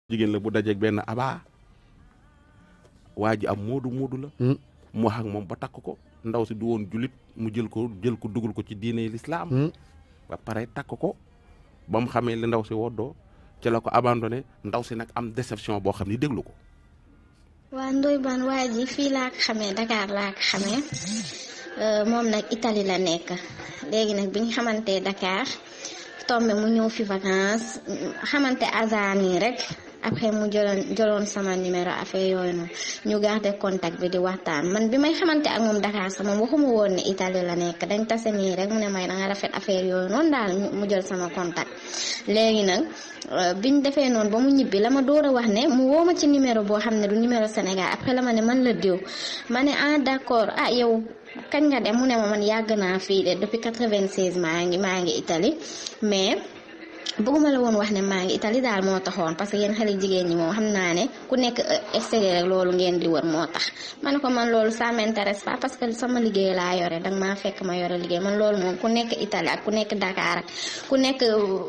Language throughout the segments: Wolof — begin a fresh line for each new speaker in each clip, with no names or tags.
jigéen la bu dajeeg benn abaa waa ji am moodu moodu la mu wax ak moom ba takk ko ndaw si du woon julit mu jël ko jël ko dugal ko ci diine lislaam ba pare takk ko ba mu xamee li ndaw si woddoo ci la ko abandonné ndaw si nag am déception boo xam ni déglu ko
waa Ndoye Bane waa ji fii laa ko xamee Dakar laa ko xamee moom nag Italie la nekk léegi nag bi ñu xamante Dakar tombé mu ñëw fi vacances xamante hasard nii rek après mu jëloon jëloon sama numéro affaire yooyu noonu ñu garder contact bi di waxtaan man bi may xamante ak moom Dakar sax moom waxuma woon ne Italie la nekk dañ tase nii rek mu ne may da nga rafet affaire yooyu noonu daal mu jël sama contact léegi nag biñ defee noonu ba mu ñibbi la ma door a wax ne mu woo ma ci numéro boo xam ne du numéro Sénégal après la ma ne man la diw ma ne ah d'accord ah yow kañ nga dem mu ne ma man yàgg naa fii de depuis 96 maa ngi maa ngi Italie mais bëgguma la woon wax ne maa ngi Italie daal moo taxoon parce que yéen xale jigéen ñi moom xam naa ne ku nekk extérieur rek loolu ngeen di wër moo tax ma ne ko man loolu ça m'intéresse pas parce que sama liggéey laa yore danga maa fekk ma yore liggéey man loolu moom ku nekk Italie ak ku nekk Dakar ak ku nekk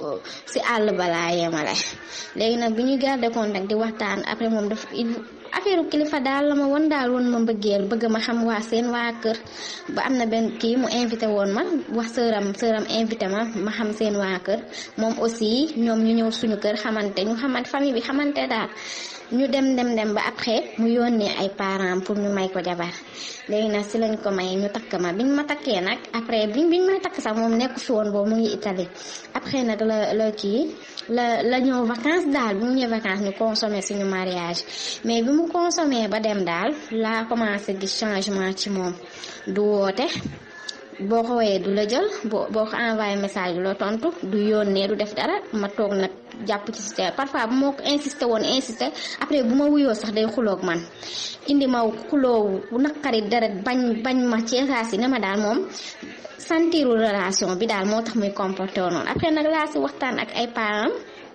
si àll balaa yemale léegi nag bi ñu garder contact di waxtaan après moom daf affaire kilifa daal la ma won daal woon ma mbëggeel bëgg ma xam waa seen waa kër ba am na benn kii mu invité woon ma wax sëram sëram invité ma ma xam seen waa kër moom aussi ñoom ñu ñëw suñu kër xamante ñu xamante famille bi xamante daal ñu dem dem dem ba après mu yónnee ay parents pour ñu may ko jabar léegi nag si lañ ko may ñu takk ma biñ ma takkee nag après biñ biñ may takk sax moom nekku fi woon boobu mu ngi Italie après nag la la kii la la ñëw vacances daal bi mu ñëw vacances ñu consommé suñu mariage mais bi mu consommé ba dem daal laa commencé gis changement ci moom du woote boo ko woowee du la jël boo boo ko envoyé message du la tontu du yónnee du def dara ma toog nag jàpp ci si parfois bu ma ko insisté woon insisté après bu ma wuyoo sax day xuloog man indi ma xuloo bu naqari deret bañ bañ ma ci saa si ne ma daal moom sentiru relation bi daal moo tax muy comporté woon noonu après nag laa si waxtaan ak ay parents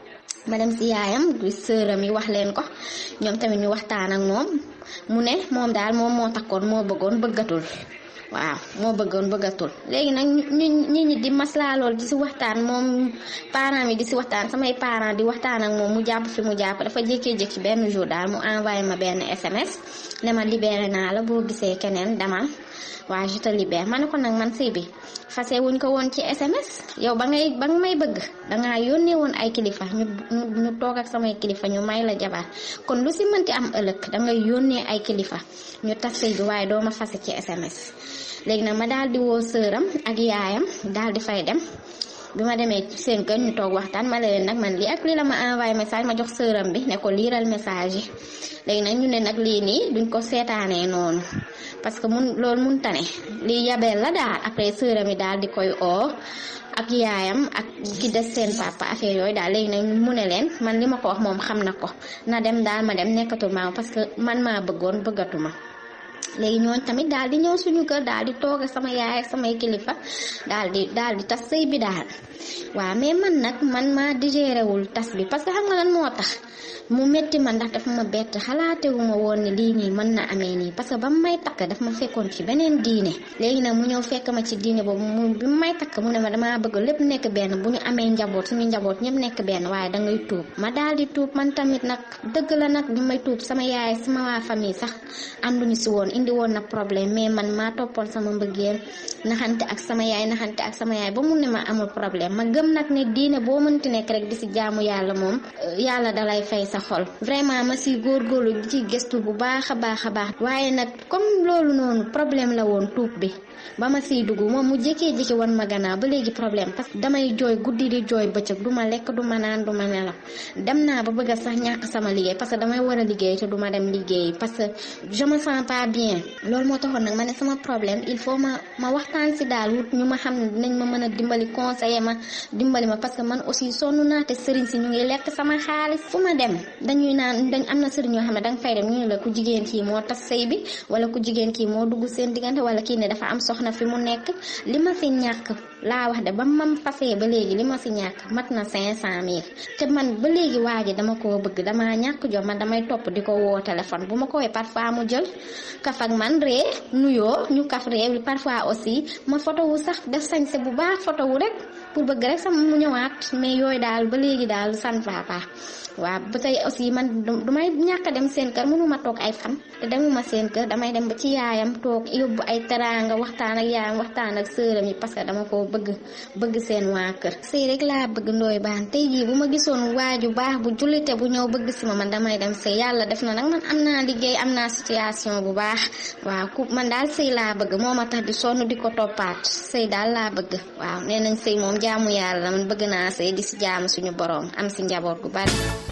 ma dem si yaayam du sëram yi wax leen ko ñoom tamit ñu waxtaan ak moom mu ne moom daal moom moo takkoon moo bëggoon bëggatul waaw moo bëggoon bëggatul léegi nag ñu ñi ñi di maslaa lool di si waxtaan moom parents yi di si waxtaan samay parents di waxtaan ak moom mu jàpp fi mu jàpp dafa jékkee-jékki benn jour daal mu envoyé ma benn SMS ne ma libéré naa la boo gisee keneen demal waa je te libère ma ne ko nag man sëy bi fase wuñ ko woon ci SMS yow ba ngay ba nga may bëgg dangaa yónnee woon ay kilifa ñu ñu toog ak samay kilifa ñu may la jabar kon lu si mënti am ëllëg dangay yónnee ay kilifa ñu tas sëy bi waaye doo ma fase ci SMS léegi nag ma daal di woo sëram ak yaayam daal di fay dem bi ma demee seen kër ñu toog waxtaan ma leen nag man lii ak lii la ma envoyé message ma jox sëram bi ne ko liiral message yi léegi nag ñu ne nag lii nii duñ ko seetaanee noonu parce que mun loolu mun tane lii yabeel la daal après sëram yi daal di koy oo ak yaayam ak ki des seen papa affaire yooyu daal léegi nag mu ne leen man li ma ko wax moom xam na ko na dem daal ma dem nekkatul ma parce que man maa bëggoon bëggatuma léegi ñooñ tamit daal di ñëw suñu kër daal di toog ak sama yaay ak samay kilifa daal di daal di tas sëy bi daal waaw mais man nag man maa digéré wul tas bi parce que xam nga lan moo tax mu métti ma ndax dafa ma bett xalaatewu ma woon ne lii nii mën na amee nii parce que ba mu may takk daf ma fekkoon ci beneen diine léegi nag mu ñëw fekk ma ci diine boobu mu bi mu may takk mu ne ma damaa bëgg lépp nekk benn bu ñu amee njaboot suñu njaboot ñëpp nekk benn waaye da ngay tuub ma daal di tuub man tamit nag dëgg la nag bi may tuub sama yaay sama waa famille sax ànduñu si woon indi woon na problème mais man maa toppoon sama mbëggeel naxante ak sama yaay naxante ak sama yaay ba mu ne ma amul problème ma gëm nag ne diine boo mënti nekk rek di si jaamu yàlla moom yàlla dalay fay sa xol vraiment ma si góorgóorlu di ci gëstu bu baax a baax a baax waaye nag comme loolu noonu problème la woon tuub bi ba ma siy dugg moom mu jékkee-jékki wan ma gannaaw ba léegi problème parce que damay jooy guddi di jooy bëccëg du ma lekk du ma naan du ma nelaw dem naa ba bëgg a sax ñàkk sama liggéey parce que damay war a liggéey te du ma dem liggéey parce que je me sens pas bien loolu moo taxoon nag ma ne sama problème il faut ma ma waxtaan si daal wut ñu ma xam ne dinañ ma mën a dimbali conseiller ma dimbali ma parce que man aussi sonn naa te sëriñ si ñu ngi lekk sama xaalis fu ma dem dañuy naan dañ am na sëriñ yoo xam ne danga fay dem ñu ne la ku jigéen kii moo tas sëy bi wala ku jigéen kii moo dugg seen diggante wala kii ne dafa am soxna fi mu nekk li ma si ñàkk laa wax de ba mam fasee ba léegi li ma si ñàkk mat na cinq cent mille te man ba léegi waa ji dama koo bëgg damaa ñàkk jom man damay topp di ko woo téléphone bu ma ko woowee parfois mu jël kaf ak man ree nuyoo ñu kaf ree parfois aussi ma photo wu sax def sañse bu baax photo wu rek pour bëgg rek sama mu ñëwaat mais yooyu daal ba léegi daal san papa waaw ba tey aussi man du may ñàkk a dem seen kër mënuma toog ay fan te demuma seen kër damay dem ba ci yaayam toog yóbbu ay teraanga waxtaan ak yaayam waxtaan ak sëram yi parce que dama ko bëgg bëgg seen waa kër sëy rek laa bëgg ndooy baan tey jii bu ma gisoon waaju baax bu jullite bu ñëw bëgg si ma man damay dem sëy yàlla def na nag man am naa liggéey am naa situation bu baax waaw ku man daal sëy laa bëgg moo ma tax di sonn di ko toppaat sëy daal laa bëgg waaw nee nañ sëy moom jaamu yàlla man bëgg naa sëy di si jaamu suñu boroom am si njaboot gu bari